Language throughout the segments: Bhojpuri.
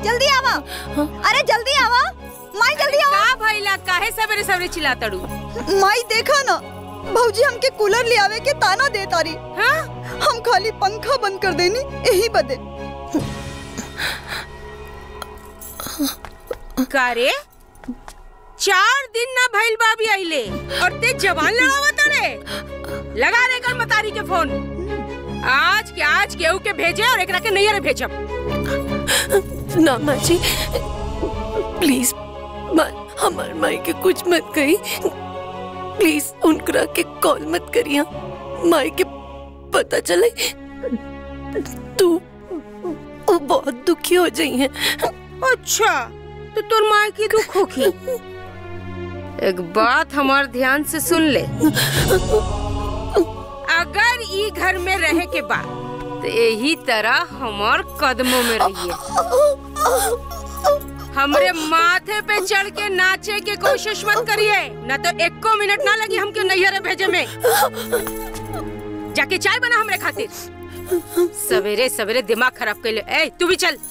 जल्दी आवा अरे जल्दी आवा माई जल्दी आवा का भइला काहे सवेरे सवेरे चिल्लातड़ू माई देखा ना भौजी हमके कूलर ले आवे के ताना दे तारी हाँ हम खाली पंखा बंद कर देनी यही बदे का रे चार दिन ना भइल बाबी आइले और ते जवान लड़ावत रे लगा रे कर मतारी के फोन आज के आज केहू के भेजे और एकरा के नैयर भेजब ना माँ जी प्लीज माँ हमार माई के कुछ मत कही प्लीज उनकरा के कॉल मत करिया माई के पता चले तू वो बहुत दुखी हो जाई है अच्छा तो तोर माँ की दुख होखी एक बात हमार ध्यान से सुन ले अगर ई घर में रहे के बाद तो यही तरह हमार कदमों में रहिए हमरे माथे पे चढ़ के नाचे के कोशिश मत करिए न तो एको मिनट ना लगी हमके नैहरे भेजे में जाके चाय बना हमरे खातिर सवेरे सवेरे दिमाग खराब कर ले ए तू भी चल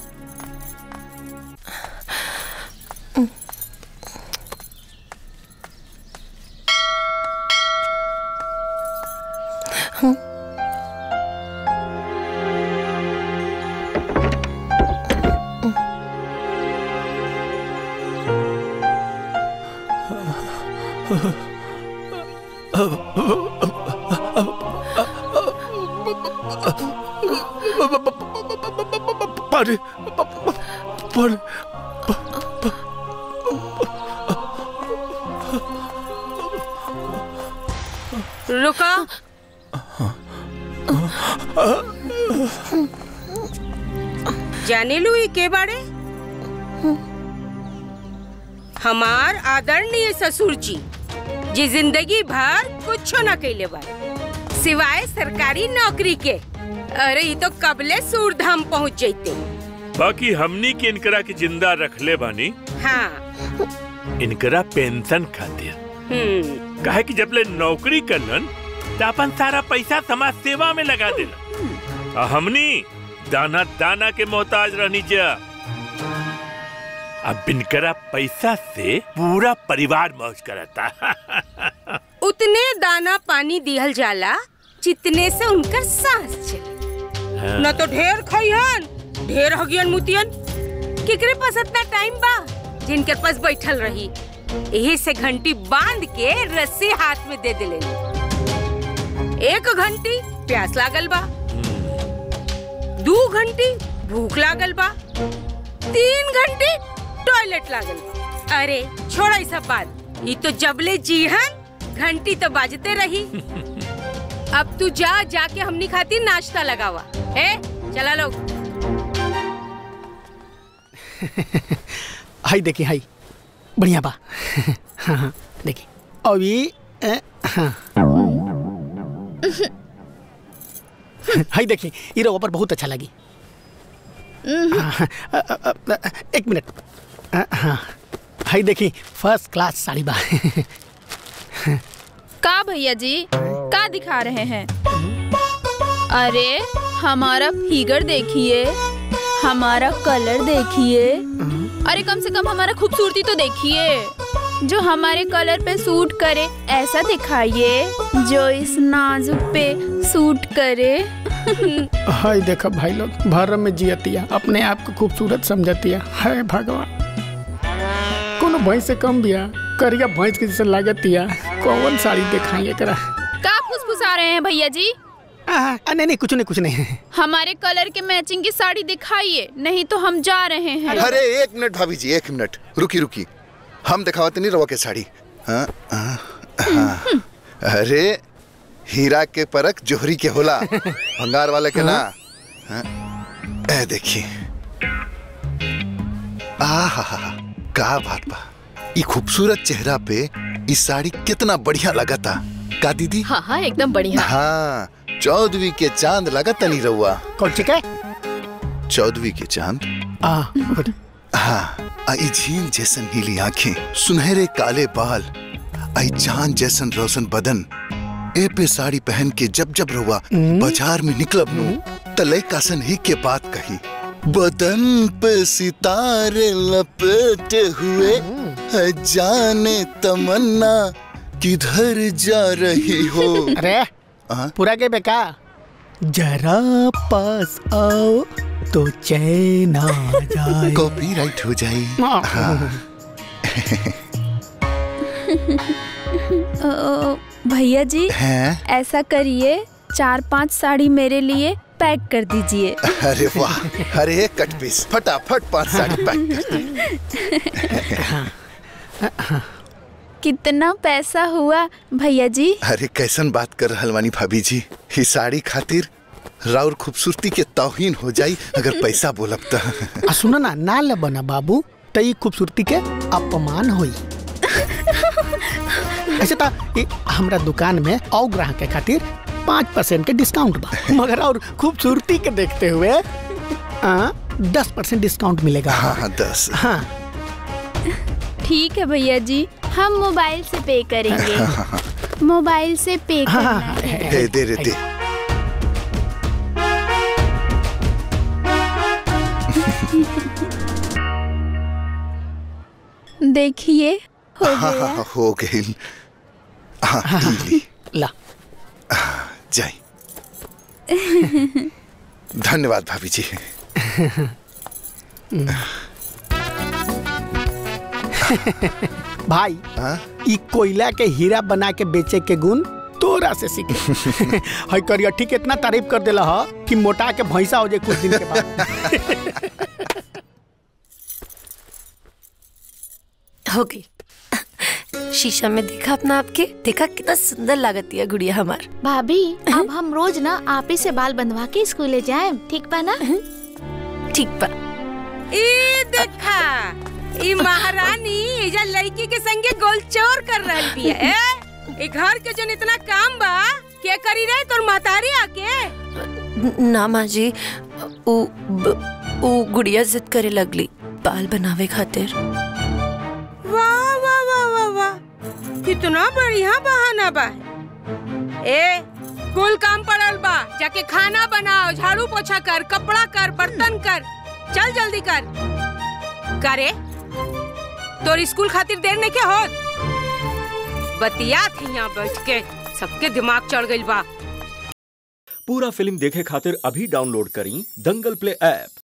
पर पर रुका जाने लू ये के बारे हमार आदरणीय ससुर जी जी जिंदगी भर कुछ न कैले बारे सिवाय सरकारी नौकरी के अरे ये तो कबले सूरधाम पहुंच जैते बाकी हमनी के इनकरा के जिंदा रखले बानी हाँ इनकरा पेंशन खातिर हम्म काहे कि जब ले नौकरी करलन त अपन सारा पैसा समाज सेवा में लगा देला आ हमनी दाना दाना के मोहताज रहनी जा अब इनकरा पैसा से पूरा परिवार मौज करता उतने दाना पानी दिहल जाला जितने से उनकर सांस चले न तो ढेर खइहन ढेर हगियन मुतियन केकरे पास इतना टाइम बा जिनके पास बैठल रही यही से घंटी बांध के रस्सी हाथ में दे दिले एक घंटी प्यास लागल बा दू घंटी भूख लागल बा तीन घंटी टॉयलेट लागल बा अरे छोड़ा ई सब बात ये तो जबले जीहन घंटी तो बाजते रही अब तू जा जाके हमनी खातिर नाश्ता लगावा ए चला लोग हाई देखी हाई बढ़िया बा हाँ हाँ देखी अभी अ, हाँ हाई देखी ये रवा पर बहुत अच्छा लगी हाँ, हाँ, अ, अ, अ, अ, एक मिनट अ, हाँ हाई देखी फर्स्ट क्लास साड़ी बा का भैया जी का दिखा रहे हैं अरे हमारा फिगर देखिए हमारा कलर देखिए अरे कम से कम हमारा खूबसूरती तो देखिए जो हमारे कलर पे सूट करे ऐसा दिखाइए जो इस नाजुक पे सूट करे हाय देखो भाई लोग भर में जियतिया अपने आप को खूबसूरत समझतिया है भगवान कोनो भैंस से कम बिया करिया भैंस के जैसे लागतिया कौन साड़ी दिखाई एकरा का फुसफुसा रहे हैं भैया जी आ, आ, नहीं नहीं कुछ नहीं कुछ नहीं हमारे कलर के मैचिंग की साड़ी दिखाइए नहीं तो हम जा रहे हैं अरे एक मिनट भाभी जी एक मिनट रुकी रुकी हम दिखावत नहीं रवा के साड़ी हाँ, हाँ, हाँ। अरे हीरा के परख जोहरी के होला भंगार वाले के ना हाँ, ए देखिए आहा का बात बा ई खूबसूरत चेहरा पे ई साड़ी कितना बढ़िया लगता का दीदी हाँ हाँ एकदम बढ़िया हाँ चौदवी के चांद लगता नहीं रहुआ कौन सी के चौदवी के चांद आ गुड हाँ आई झील जैसन नीली आंखें सुनहरे काले बाल आई चांद जैसन रोशन बदन ए पे साड़ी पहन के जब जब रुआ बाजार में निकलब नु तले कासन ही के बात कही बदन पे सितारे लपेटे हुए है जाने तमन्ना किधर जा रही हो अरे हाँ? पूरा के बेका जरा पास आओ तो चैन आ जाए कॉपीराइट हो जाए हाँ। अ, भैया जी हैं ऐसा करिए चार पांच साड़ी मेरे लिए पैक कर दीजिए अरे वाह अरे एक कट पीस फटाफट पांच साड़ी पैक कर दे कितना पैसा हुआ भैया जी अरे कैसन बात कर रहल वानी भाभी जी ही साड़ी खातिर राउर खूबसूरती के तौहीन हो जाई अगर पैसा बोलब त आ सुनो ना ना ले बना बाबू त ई खूबसूरती के अपमान होई ऐसे ता ई हमरा दुकान में और ग्राहक के खातिर पाँच परसेंट के डिस्काउंट बा मगर और खूबसूरती के देखते हुए दस परसेंट डिस्काउंट मिलेगा हाँ हाँ दस हाँ ठीक है भैया जी हम मोबाइल से पे करेंगे मोबाइल से पे हाँ, करना हाँ, है दे दे रे दे देखिए हो हाँ हाँ गया हाँ हो गई हाँ ई ली ला जाई धन्यवाद भाभी जी भाई हाँ? ई कोयला के हीरा बना के बेचे के गुण तोरा से सीखे हई करियठी के इतना तारीफ कर देला ह कि मोटा के भैंसा हो जाए कुछ दिन के बाद हो गई शीशा में देखा अपना आपके देखा कितना सुंदर लागती है गुड़िया हमार भाभी अब हम रोज ना आप ही से बाल बंधवा के स्कूले जाए ठीक बा ना ठीक बा ई देखा ई महारानी एजा लड़की के संगे गोलचोर कर रहल बिया ए ई घर के जन इतना काम बा के करी रहे तोर महतारी आके न- ना माँ जी उ ब- उ गुड़िया जिद करे लगली बाल बनावे खातिर वाह वाह वाह वाह वाह कितना बढ़िया बहाना बा ए कुल काम पड़ल बा जाके खाना बनाओ झाड़ू पोछा कर कपड़ा कर बर्तन कर चल जल्दी कर करे तोर स्कूल खातिर देर नहीं के होत बतिया थी यहाँ बैठ के सबके दिमाग चढ़ गइल बा पूरा फिल्म देखे खातिर अभी डाउनलोड करी दंगल प्ले ऐप